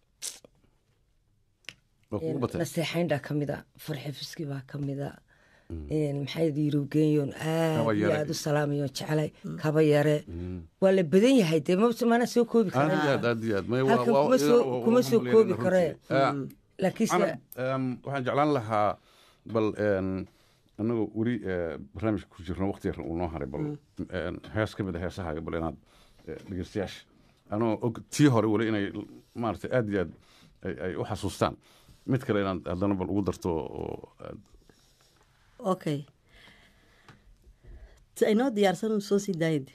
Waa kugu batay. naseexayndaa kamid a farxi fiski baa kamid a maxay yurubgeeyoon aad Kaba iyo yare. aad u salaamayo jeclay kaba yare waa la badan yahay dee ma- mana soo koobi aad iyo karaa aad aad iyo aad May waa- halkan waa- kuma soo waa- kuma waa soo hambalyeynayna koobi runtii. karee Ah, laakiinse Canab, em, waxaan jeclaan lahaa bal en, anagoo weli eh, barnaamijka ku jirno waqti yar uu noo haray bal en, hees ka mid a heesahaaga bal inaad eh, dhegeystayaasha anoo og tii hore weli inay maaragtay aad iyo aad ay- ay u xasuustaan mid kale inaad haddana bal ugu darto oo aad okay ta inoo diyaarsan uu soo sii daayid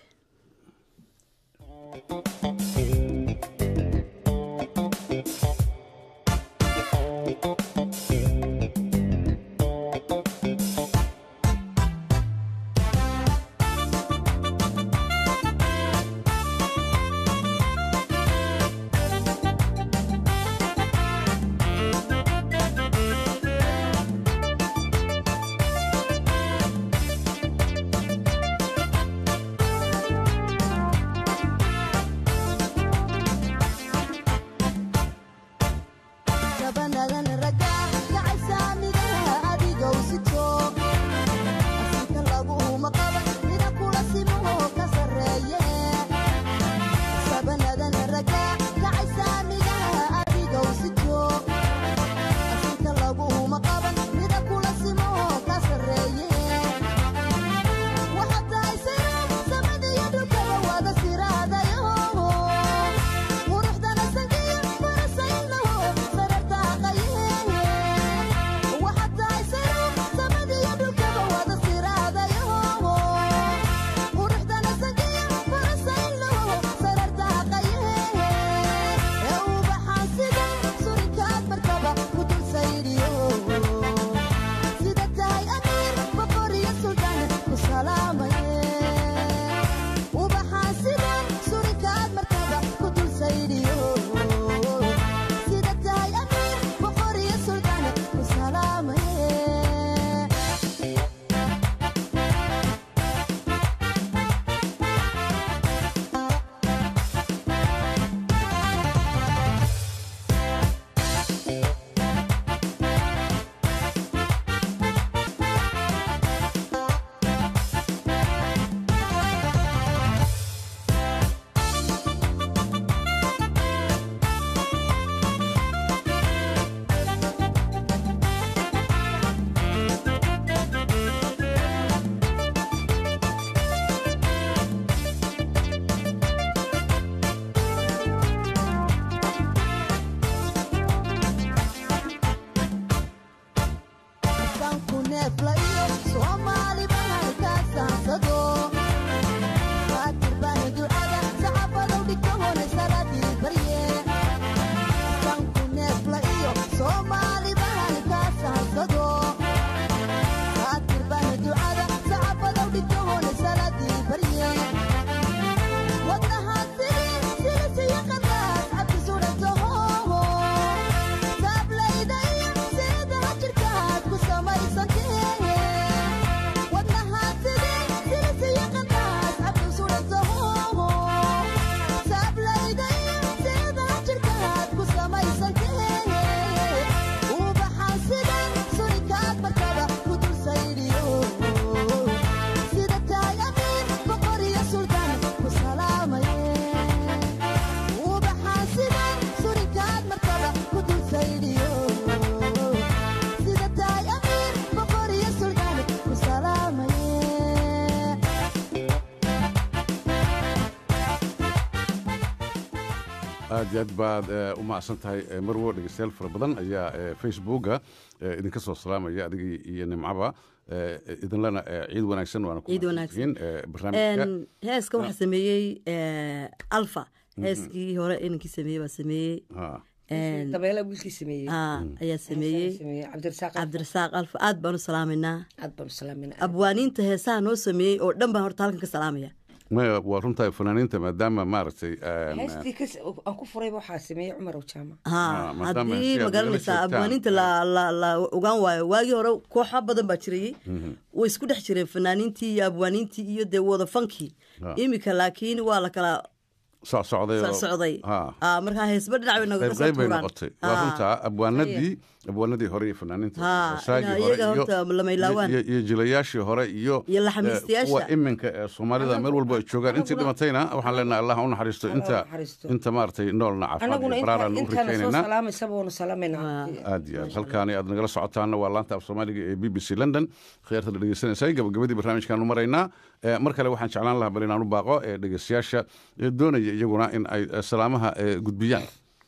gabanadan raga gacay saamigaha adigow si joog asiika laguhuma qaban mida kula simaho ka sarreeye sabanadan raga gacay saamigaha adigow si joog asiika laguhuma qaban mida kula simaho ka sarreeye waxaad tahay siro samadiyo dhulkaba wada siraadayo quruxdana sangiyo farasaynaho sararta aqaye aad iyo aad baad eh, u mahadsan tahay eh, marwo dhegeystayaal fara badan ayaa eh, facebooka eh, idinka soo salaamaya adigii iyo nimcaba eh, idinlana eh, ciid wanaagsan waana ku Ciid mahadsantihiin, eh, barnaamijka Een, heeska waxaa sameeyey eh, alfa heeskii hore inankii sameeyey baa sameeyey Ha. Een, dabeela wiilkii sameeyey aa, ayaa sameeyey cabdirasaaq cabdirasaaq alfa aad baan u salaamaynaa aad baan u salaaminaa abwaaniinta heesaha noo sameeyey oo dhan baan horta halkan ka salaamaya maya waa runtahay fanaaniinta maadaama maaragtay een, heestii kas- aan ku furayba waxaa sameeyey cumar owjaama ha maadaama haddii si aad magaranaysaa nagala joogtaan. abwaaniinta la la la ogaan waayo waagii hore kooxa badan baa jirayey Mhm. way isku dhex jireen fanaaniintii iyo abwaaniintii iyo dee wada fankii Ha. imika laakiin waa la kala soc socday oo- socday Ha. Ah, markaa heesba dhinac bay nagaga qayb soo qayb bay tuuraan noqotay waa Ah. runtaa abwaanadii abwaanadii hore iyo fanaaniinta Ha, wasaagii ina- hore iyaga iyo- horta lama ilaawaan. iyo- iyo jilayaashii hore iyo Iyo eh, laxamiistayaasha. kuwa iminka ee soomaalida meel walba ay joogaan intii dhimatayna waxaan leenahay allah ha u naxariisto inta naxariisto. inta maaragtay noolna caafimaad anaguna iyo inta- baraaraan u intaana soo rikaynaynaa salaamaysa waanu salaamaynaa aad iyo aad halkaani aad nagala socotaana waa laanta af soomaaliga ee b b c london khiyaarta la dhegeysanaysa gabagabadii barnaamijkaanu maraynaa Eh, mar kale waxaan jeclaan lahaa bal inaan u baaqo ee dhegeystayaasha ee doonaya iyaguna in ay eh, salaamaha eh, gudbiyaan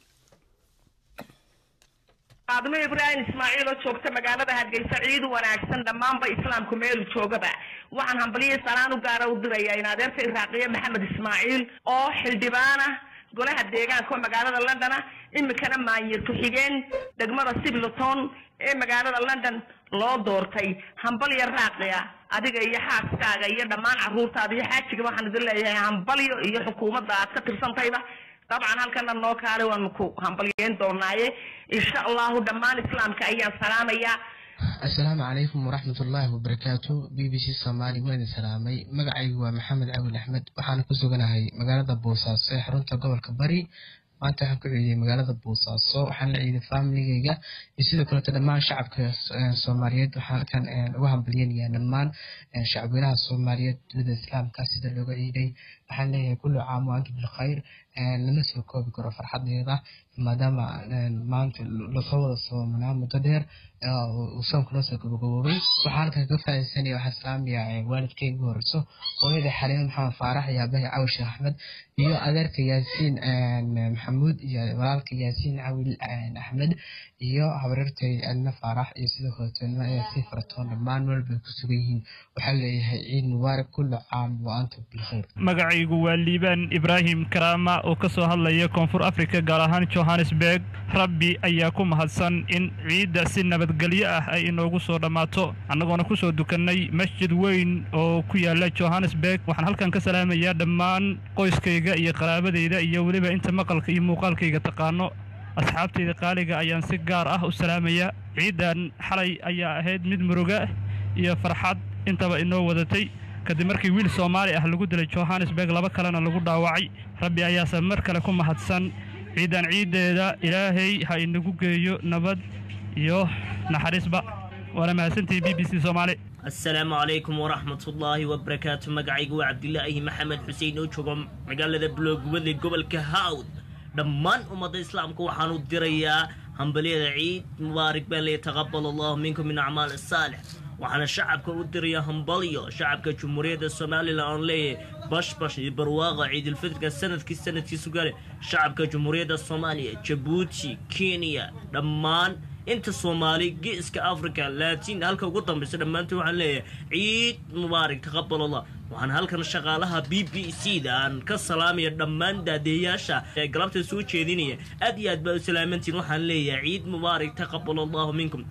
aadmo ibraahim ismaaciil oo joogta magaalada hargeysa ciid wanaagsan dhammaanba islaamku meelu joogaba waxaan hambaliyay salaan u gaara u dirayaa in adeerta iraaqiye maxamed ismaaciil oo xildhibaana golaha deegaanka oo magaalada london ah imikana maanyir ku-xigeen degmada sibleton ee magaalada london loo doortay hambalyo raaqiya adiga iyo xaaskaaga iyo dhammaan caruurtaada iyo xaajiga waxaan idin leeyahay hambalyo iyo xukuumadda aad ka tirsantayba dabcan halkana noo kaale waanu ku hambalyeyn doonaaye insha allahu dhammaan islaamka ayaan salaamayaa asalaamu calaykum waraxmatullaahi wabarakaatu b b c soomaali waan idin salaamay magacaygu waa maxamed cawil axmed waxaana ku suganahay magaalada boosaaso ee xarunta gobolka bari maanta waxaan ku ciidiyey magaalada boosaaso waxaan la ciiday familigeyga iyo sidoo kaleeto dhammaan shacabka eh, soomaaliyeed waxaan halkan eh, uga hambalyanayaa dhammaan eh, shacabweynaha soomaaliyeed dunida islaamka sida looga ciiday waxaan leeyahay kullu caam wa antum bilkhayr Eh, lama soo koobi karo farxadeeda maadaama eh, maanta lasoo wada soomanaa muddo dheer eh, uu soonka noo soo gabagaboobay waxaan halkan ka faa'iidaysanaya waxaan salaamayaa eh, waalidkay ugu horeyso hooyada xaliimo maxamed faarax iyo aabbahay cawil sheekh axmed iyo adeerka yaasiin eh, maxamuud iyo walaalka yaasiin cawil eh, axmed iyo habaryartay adna faarax iyo sidoo kaleeto ilma yaasiin faratoon dhammaan meel bay ku sugan yihiin waxaan leeyahay ciid mubaarak kullu caam wa antum bilkhayr magacaygu waa liibaan ibraahim karaama oo ka soo hadlaya koonfur afrika gaar ahaan johannesburg rabbi ayaa ku mahadsan in ciidda si nabadgelyo ah ay inoogu soo dhammaato annagoona ku soo dukannay masjid weyn oo ku yaala johannesburg waxaan halkan ka salaamayaa dhammaan qoyskayga iyo qaraabadayda iyo weliba inta maqalka iyo muuqaalkayga taqaano asxaabtayda qaaliga ayaan si gaar ah u salaamayaa ciiddan xalay ayaa ahayd mid muruga iyo farxad intaba inoo wadatay kadib markii wiil soomaali ah lagu dilay johannesburg laba kalena lagu dhaawacay rabbi ayaase mar kale ku mahadsan ciidan ciiddeeda ilaahay ha inagu geeyo nabad iyo naxariisba waana mahadsantihi b b c soomaali asalaamu calaykum waraxmatullaahi wabarakaatu magacaygu waa cabdilaahi maxamed xuseen oo joogo magaalada buloogubadle gobolka hawd dhammaan ummadda islaamka waxaan u dirayaa hambalyada ciid mubaarak baan leeya taqabal allahu minkum min acmaal saalix waxaana shacabka u dirayaa hambalyo shacabka jumhuuriyadda somalilan oon leeyahay bashbash iyo barwaaqa ciidulfitrka sanadkii sanadkiisu gale shacabka jumhuuriyadda soomaaliya jabuuti kenya dhammaan inta soomaali geeska africa laatiin halka ugu dambaysa dhammaantood waxaan leeyahay ciid mubaarak taqabal allah waxaan halkan shaqaalaha b b c da aan ka salaamaya dhammaan daadeeyaasha ee galabta soo jeedinaya aad iyo aad baa u salaamantiin waxaan leeyahay ciid mubaarak taqabal allahu minkum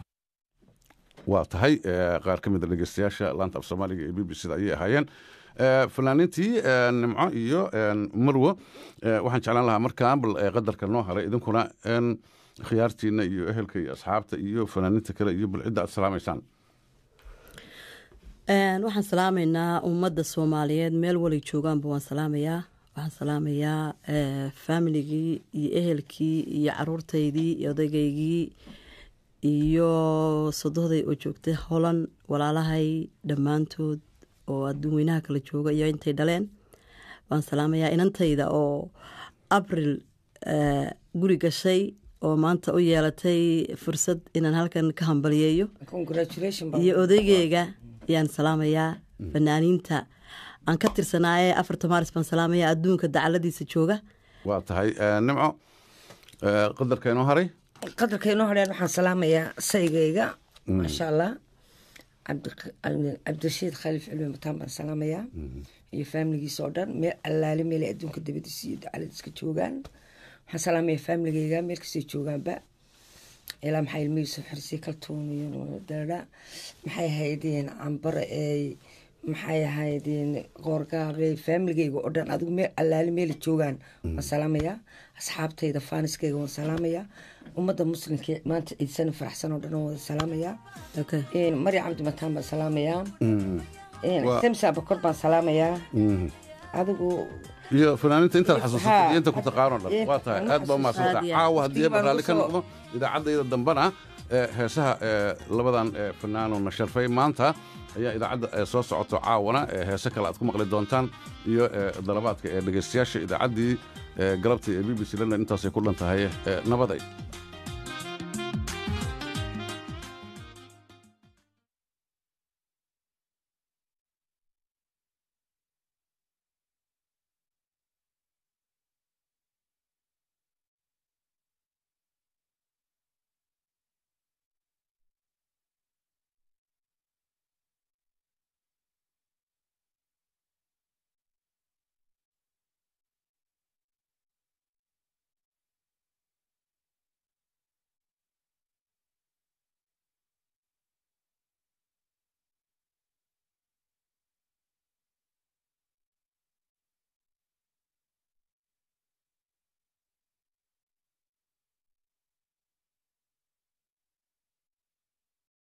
waa tahay eh, qaar ka mid a dhegeystayaasha laanta af soomaaliga ee b b c da ayay ahaayeen Eh, fanaaniintii eh, nimco iyo eh, marwo eh, waxaan jeclaan lahaa markaan bal eh, qadarka noo haray idinkuna en, khiyaartiina iyo ehelka iyo asxaabta iyo fanaaniinta kale iyo bal cidda aad salaamaysaan Een, waxaan salaamaynaa ummadda soomaaliyeed meel walay joogaanba waan salaamayaa waxaan salaamayaa eh, familigii iyo ehelkii iyo caruurtaydii iyo odaygaygii iyo sodohday oo joogtay holan walaalahay dhammaantood oo adduun weynaha kala jooga iyo intay dhaleen waan salaamayaa inantayda oo abril eh, guri gashay oo maanta u yeelatay fursad inaan halkan ka hambaliyeeyo congratulation baan- iyo odaygeyga ayaan salaamayaa fanaaniinta aan ka tirsanaaye afarta maaris baan salaamayaa adduunka dacaladiisa jooga waa tahay Eh, nimco eh, qadarka inoo haray qadarka inoo horeen waxaan salaamayaa saygayga Mm. maasha allah cabdi- cabdi- cabdirashiid khaliif cilmi mataan baan salaamayaa iyo faamiligiisa oo dhan meel allaale meel ay adduunka dabadiisa iyo dacaladiiska joogaan waxaan salaamayaa faamiligayga meel kastay joogaanba ilaa maxaa ilmo yuusuf xirsi kaltuun iyo dara maxay ahaydeen cambare eey maxay ahaydeen qoorgaabe faamiligayga oo dhan adigu meel allaale meela joogaan waan salaamayaa asxaabtayda faaniskayga waan salaamayaa ummadda muslimka maanta ciidsana faraxsan oo dhan waan wada salaamayaa mari cabdi mataan baan salaamayaa Waa- temsa bakor baan salaamayaa Mhm. adigu iyo fanaaniinta intaad xasuusatay Ha. iyo inta ku taqaano dhan Inta waa tahay aan aad baa xasuusta. umaadsantahay Aad iyo caawa aad. haddii Waqtiga baan baraalli ka kusoo- noqdo idaacaddayda dambana ee, heesaha ee, labadan ee, fanaano na sharfay maanta ayaa idaacadda ee, soo socoto caawana ee, heese kale aad ku maqli doontaan iyo ee, dalabaadka ee dhegaystayaasha idaacaddii ee, galabtii ee b b c london intaasay ku dhan tahay ee, nabaday